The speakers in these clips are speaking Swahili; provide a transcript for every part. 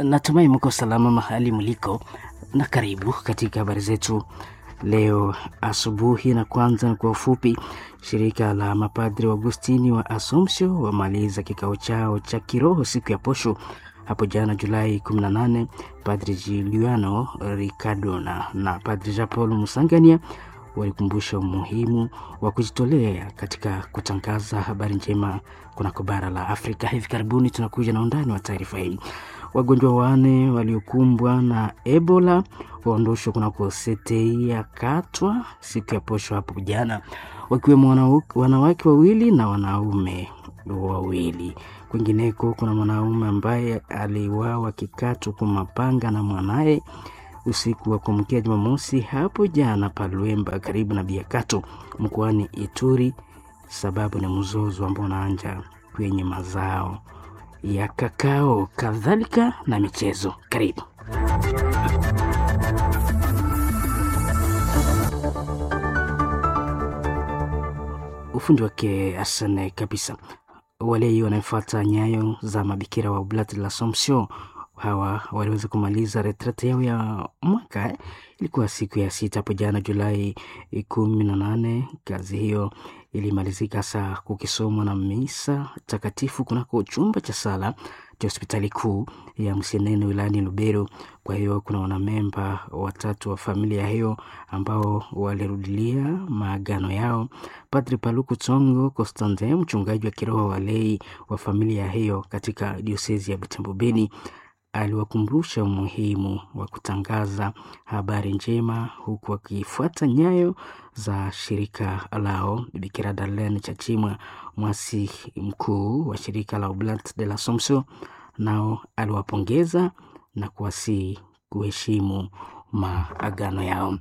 Natumai mko salama mahali mliko, na karibu katika habari zetu leo asubuhi. Na kwanza kwa ufupi, shirika la mapadri wa Agustini wa Assumption wamaliza kikao chao cha kiroho siku ya posho hapo jana Julai 18. Padri Giuliano Riccardona na Padri Jean Paul Musangania walikumbusha umuhimu wa kujitolea katika kutangaza habari njema kunako bara la Afrika. Hivi karibuni tunakuja na undani wa taarifa hii. Wagonjwa wane waliokumbwa na Ebola waondoshwa kunako setei ya Katwa siku ya posho hapo jana, wakiwemo wanawake wawili na wanaume wawili. Kwingineko kuna mwanaume ambaye aliuawa kikatwa kwa mapanga na mwanaye usiku wa kuamkia Jumamosi hapo jana Palwemba karibu na Biakato mkoani Ituri. Sababu ni mzozo ambao unaanja kwenye mazao ya kakao, kadhalika na michezo. Karibu. Ufundi wake asane kabisa. Wale wanaofuata nyayo za mabikira wa Oblati la Assumption hawa waliweza kumaliza retrete yao ya mwaka. Ilikuwa siku ya sita hapo jana Julai kumi na nane. Kazi hiyo ilimalizika saa kukisomwa na misa takatifu kunako chumba cha sala cha hospitali kuu ya Msenene wilayani Lubero. Kwa hiyo kuna wanamemba watatu wa familia hiyo ambao walirudilia maagano yao. Padri Paluku Tsongo Constantin, mchungaji wa kiroho wa lei wa familia hiyo katika diosezi ya Butembo Beni aliwakumbusha umuhimu wa kutangaza habari njema huku akifuata nyayo za shirika lao. Bikira Darlene Chachimwa, mwasi mkuu wa shirika la Oblat de l'Assomption, nao aliwapongeza na kuwasihi kuheshimu maagano yao.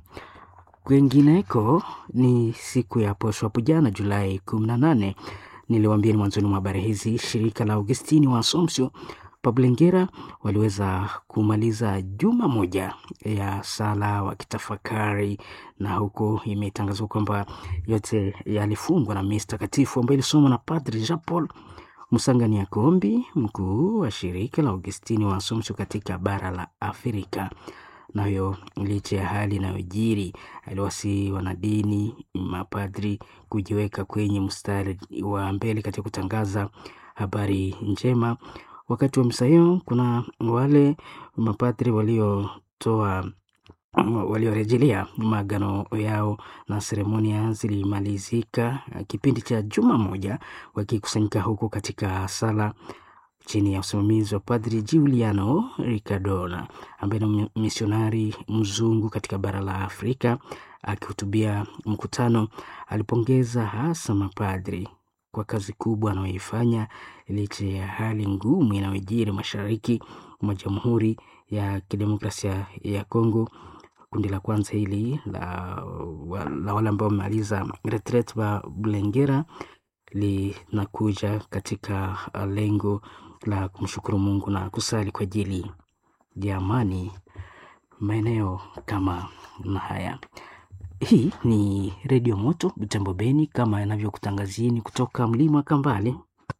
Kwengineko ni siku ya posho hapo jana Julai 18, niliwaambia ni mwanzoni mwa habari hizi, shirika la Augustini wa Assumption Pablengera waliweza kumaliza juma moja ya sala wakitafakari, na huko imetangazwa kwamba yote yalifungwa na misa takatifu ambayo ilisomwa na Padri Jean Paul Musangania Kombi, mkuu wa shirika la Augustini wa Assumption katika bara la Afrika. Nayo licha ya hali inayojiri, aliwasihi wanadini, mapadri kujiweka kwenye mstari wa mbele katika kutangaza habari njema. Wakati wa misa hiyo kuna wale mapadri waliotoa waliorejelea maagano yao na seremonia zilimalizika kipindi cha juma moja, wakikusanyika huko katika sala chini ya usimamizi wa Padri Giuliano Riccardona ambaye ni misionari mzungu katika bara la Afrika. Akihutubia mkutano, alipongeza hasa mapadri kwa kazi kubwa anayoifanya licha ya hali ngumu inayojiri mashariki mwa Jamhuri ya Kidemokrasia ya Kongo. Kundi la kwanza hili la, la wale ambao wamemaliza retreat wa Bulengera linakuja katika lengo la kumshukuru Mungu na kusali kwa ajili ya amani maeneo kama na haya. Hii ni Redio Moto Butembo Beni, kama yanavyokutangazieni kutoka mlima Kambale.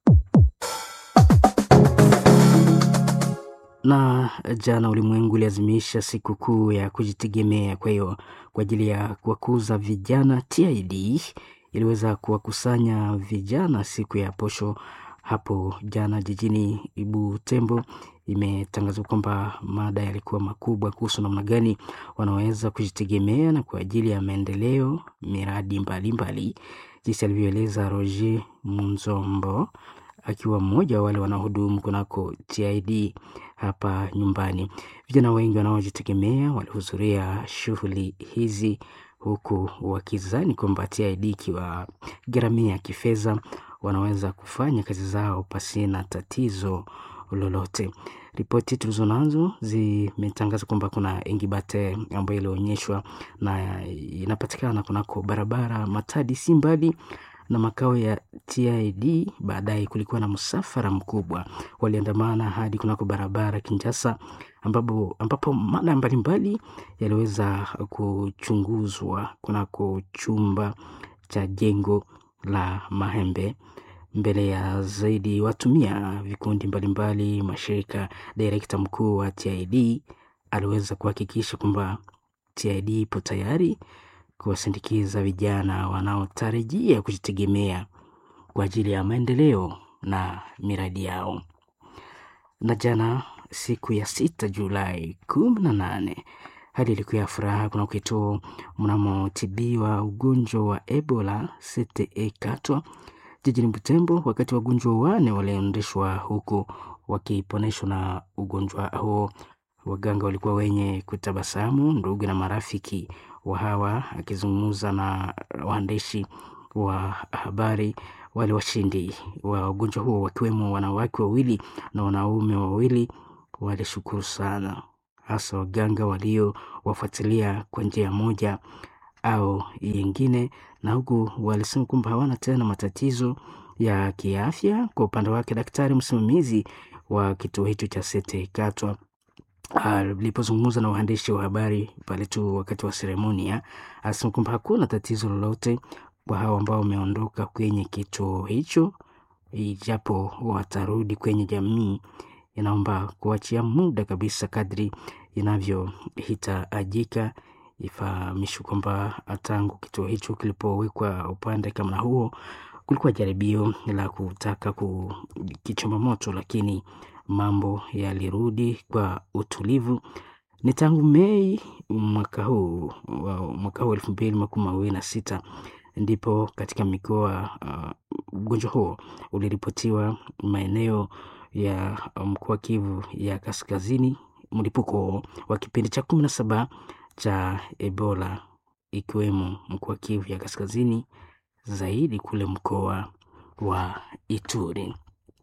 Na jana ulimwengu uliazimisha siku kuu ya kujitegemea. Kwa hiyo kwa ajili ya kuwakuza vijana, TID iliweza kuwakusanya vijana siku ya posho hapo jana jijini Butembo. Imetangazwa kwamba mada yalikuwa makubwa kuhusu namna gani wanaweza kujitegemea na kwa ajili ya maendeleo miradi mbalimbali, jinsi alivyoeleza Roger Munzombo akiwa mmoja wa wale wanaohudumu kunako TID hapa nyumbani. Vijana wengi wanaojitegemea walihudhuria shughuli hizi huku wakizani kwamba TID ikiwagharamia kifedha wanaweza kufanya kazi zao pasina tatizo lolote. Ripoti tulizo nazo zimetangaza kwamba kuna ingibate ambayo ilionyeshwa na inapatikana kunako barabara Matadi si mbali na makao ya TID. Baadaye kulikuwa na msafara mkubwa, waliandamana hadi kunako barabara Kinshasa, ambapo, ambapo mada mbalimbali yaliweza kuchunguzwa kunako chumba cha jengo la Mahembe. mbele ya zaidi watumia vikundi mbalimbali mashirika. Direkta mkuu wa TID aliweza kuhakikisha kwamba TID ipo tayari kuwasindikiza vijana wanaotarajia kujitegemea kwa ajili ya maendeleo na miradi yao. Na jana siku ya sita Julai kumi na nane hali ilikuwa ya furaha kuna kituo mnamotibiwa ugonjwa wa Ebola CTE Katwa jijini Butembo, wakati wagonjwa wane waliendeshwa huku wakiponeshwa na ugonjwa huo. Waganga walikuwa wenye kutabasamu, ndugu na marafiki wa hawa. Akizungumza na waandishi wa habari, wale washindi wa ugonjwa huo wakiwemo wanawake wawili na wanaume wawili walishukuru sana, hasa waganga waliowafuatilia kwa njia moja au yingine, na huku walisema kwamba hawana tena matatizo ya kiafya. Kwa upande wake, daktari msimamizi wa kituo hicho cha Sete Katwa alipozungumza na waandishi wa habari pale tu wakati wa seremonia, alisema kwamba hakuna tatizo lolote kwa hao ambao wameondoka kwenye kituo hicho, ijapo watarudi kwenye jamii. Inaomba kuachia muda kabisa kadri inavyohitajika. Ifahamishwe kwamba tangu kituo hicho kilipowekwa upande kama huo, kulikuwa jaribio la kutaka kukichoma moto, lakini mambo yalirudi kwa utulivu. Ni tangu Mei mwaka huu mwaka huu elfu mbili makumi mawili na sita ndipo katika mikoa ugonjwa uh, huo uliripotiwa maeneo ya mkoa Kivu ya Kaskazini, mlipuko wa kipindi cha kumi na saba cha Ebola ikiwemo mkoa Kivu ya Kaskazini, zaidi kule mkoa wa Ituri.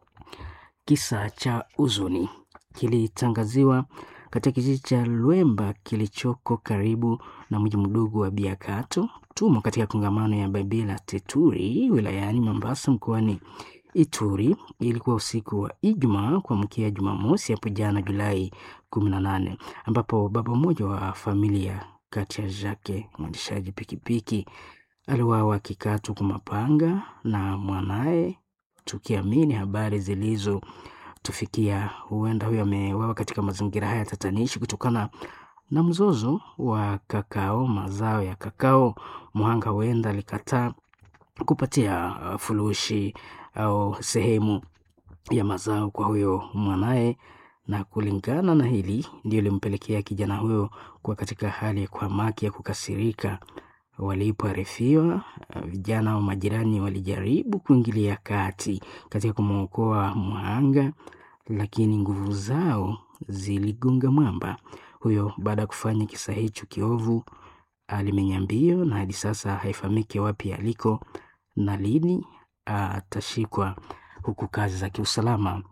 Kisa cha huzuni kilitangaziwa katika kijiji cha Lwemba kilichoko karibu na mji mdogo wa Biakato tumo katika kongamano ya Babila Teturi wilayani Mombasa mkoani Ituri. Ilikuwa usiku wa Ijumaa kuamkia Jumamosi hapo jana Julai kumi na nane ambapo baba mmoja wa familia kati ya Jake mwendeshaji pikipiki aliwawa akikatwa kwa mapanga na mwanaye, tukiamini habari zilizotufikia huenda huyo amewawa katika mazingira haya tatanishi kutokana na mzozo wa kakao, mazao ya kakao. Mhanga huenda alikataa kupatia furushi au sehemu ya mazao kwa huyo mwanaye, na kulingana na hili ndio limpelekea kijana huyo kuwa katika hali ya kuhamaki ya kukasirika. Walipoarifiwa, vijana wa majirani walijaribu kuingilia kati katika kumwokoa mhanga, lakini nguvu zao ziligonga mwamba. Huyo baada ya kufanya kisa hicho kiovu alimenya mbio, na hadi sasa haifahamiki wapi aliko na lini atashikwa, huku kazi za kiusalama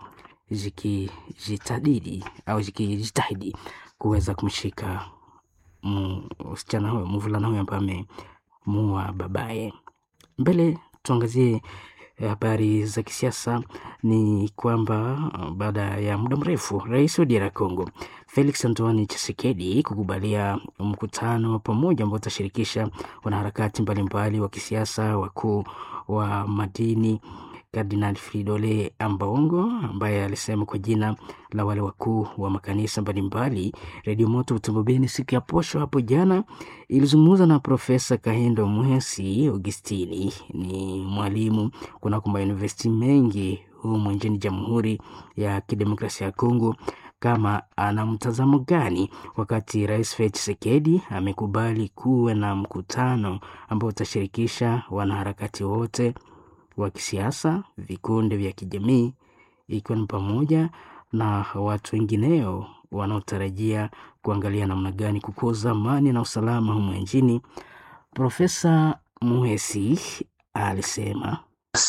zikijitahidi au zikijitahidi kuweza kumshika msichana huyo mvulana huyo ambaye amemuua babaye. Mbele tuangazie habari za kisiasa. Ni kwamba baada ya muda mrefu rais wa DR Congo Felix Antoine Tshisekedi kukubalia mkutano wa pamoja ambao utashirikisha wanaharakati mbalimbali wa kisiasa, wakuu wa madini Kardinal Fridole Ambongo ambaye alisema kwa jina la wale wakuu wa makanisa mbalimbali. Redio Moto Butembo Beni siku ya posho hapo jana ilizungumza na Profesa Kahindo Mwesi Augustini, ni mwalimu kunako mayunivesiti mengi humu nchini Jamhuri ya Kidemokrasia ya Kongo, kama ana mtazamo gani wakati Rais Felix Tshisekedi amekubali kuwe na mkutano ambao utashirikisha wanaharakati wote wa kisiasa, vikundi vya kijamii, ikiwa ni pamoja na watu wengineo wanaotarajia kuangalia namna gani kukuza amani na usalama humu nchini. Profesa Muhesi alisema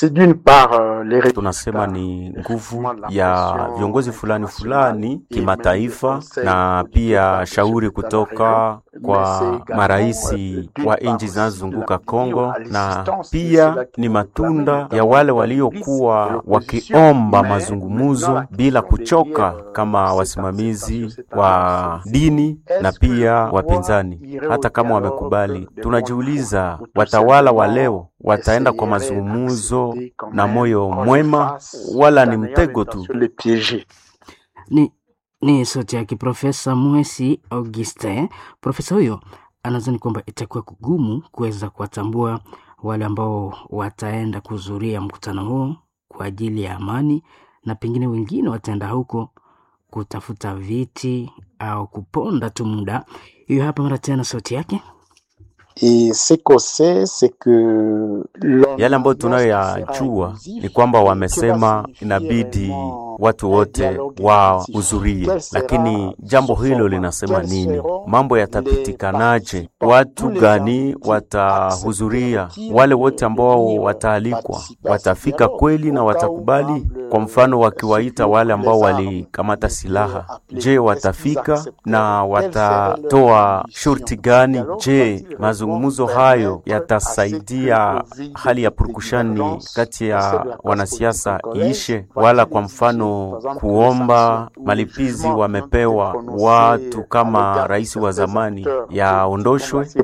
tunasema ni nguvu ya viongozi fulani fulani kimataifa, na pia shauri kutoka kwa maraisi wa nchi zinazozunguka Kongo, na pia ni matunda ya wale waliokuwa wakiomba mazungumzo bila kuchoka, kama wasimamizi wa dini na pia wapinzani. Hata kama wamekubali, tunajiuliza watawala wa leo wataenda kwa mazungumzo na moyo mwema, wala ni mtego tu. Ni, ni sauti yake Profesa Mwesi Augustin. Profesa huyo anadhani kwamba itakuwa kugumu kuweza kuwatambua wale ambao wataenda kuhudhuria mkutano huo kwa ajili ya amani, na pengine wengine wataenda huko kutafuta viti au kuponda tu muda. Hiyo hapa mara tena sauti yake. Yale ambayo tunayoyajua ni kwamba wamesema inabidi watu wote wahudhurie, lakini jambo hilo linasema nini? Mambo yatapitikanaje? Watu gani watahudhuria? Wale wote ambao wataalikwa watafika kweli na watakubali? Kwa mfano, wakiwaita wale ambao walikamata silaha, je, watafika na watatoa shurti gani? Je, mazungumzo hayo yatasaidia hali ya purukushani kati ya wanasiasa iishe? Wala kwa mfano kuomba malipizi wamepewa watu kama rais wa zamani yaondoshwe?